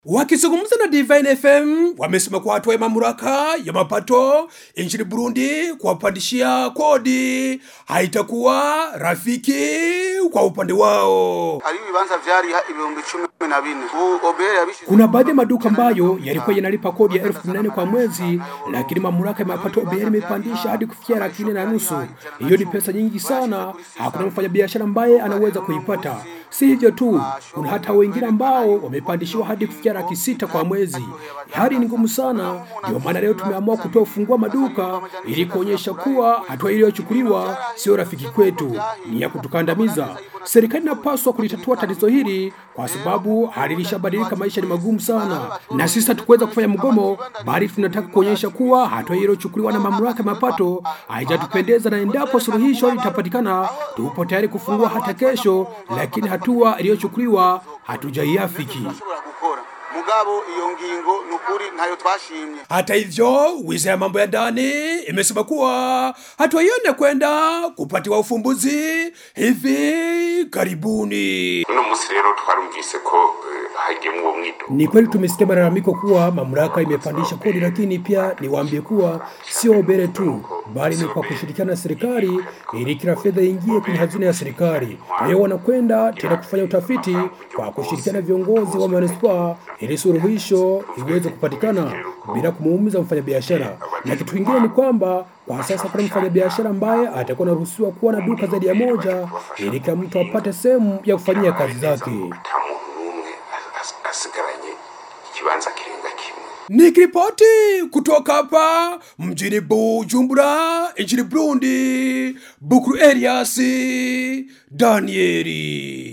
Wakizungumza na Divine FM wamesema kuwa hatua ya mamlaka ya mapato nchini Burundi kuwapandishia kodi haitakuwa rafiki kwa upande wao. hari ibibanza vyari ha- ibihumbi cumi na bine ubu obere yabishize Kuna baadhi ya maduka ambayo yalikuwa yanalipa kodi ya elfu kumi na nne kwa mwezi, lakini mamlaka ya mapato OBR imepandisha hadi kufikia laki nne na nusu. Hiyo ni pesa nyingi sana, hakuna mfanyabiashara ambaye anaweza kuipata. Si hivyo tu, kuna hata wengine ambao wamepandishiwa hadi kufikia laki sita kwa mwezi. Hali ni ngumu sana, ndio maana leo tumeamua kutoa ufungua maduka ili kuonyesha kuwa hatua iliyochukuliwa sio rafiki kwetu, ni ya kutukandamiza. Serikali inapaswa kulitatua tatizo hili kwa sababu hali ilishabadilika, maisha ni magumu sana, na sisi hatukuweza kufanya mgomo, bali tunataka kuonyesha kuwa hatua iliyochukuliwa na mamlaka ya mapato haijatupendeza, na endapo suluhisho litapatikana, tupo tayari kufungua hata kesho, lakini hatua iliyochukuliwa hatujaiafiki. turashobora gukora mugabo iyo ngingo ni ukuri ntayo twashimye Hata hivyo, wizara ya mambo ya ndani imesema kuwa hatua hiyo inakwenda kupatiwa ufumbuzi hivi karibuni. uno munsi rero twarumvise ko eh, hagiyemwo uwo mwidogo Ni kweli tumesikia malalamiko kuwa mamlaka imepandisha kodi, lakini pia niwaambie kuwa sio Obere tu, bali ni kwa kushirikiana na serikali ili kila fedha iingie kwenye hazina ya serikali. Kwa hiyo wanakwenda tena kufanya utafiti kwa kushirikiana na viongozi wa manispaa ili suluhisho iweze kupatikana bila kumuumiza mfanyabiashara. Na kitu kingine ni kwamba kwa sasa kuna mfanyabiashara ambaye atakuwa anaruhusiwa kuwa na duka zaidi ya moja ili kila mtu apate sehemu ya kufanyia kazi zake. ata muntu n'umwe as- as- asigaranye ikibanza kirenga kimwe Nikiripoti kutoka hapa mjini Bujumbura nchini Burundi, Bukuru Elias Danieli.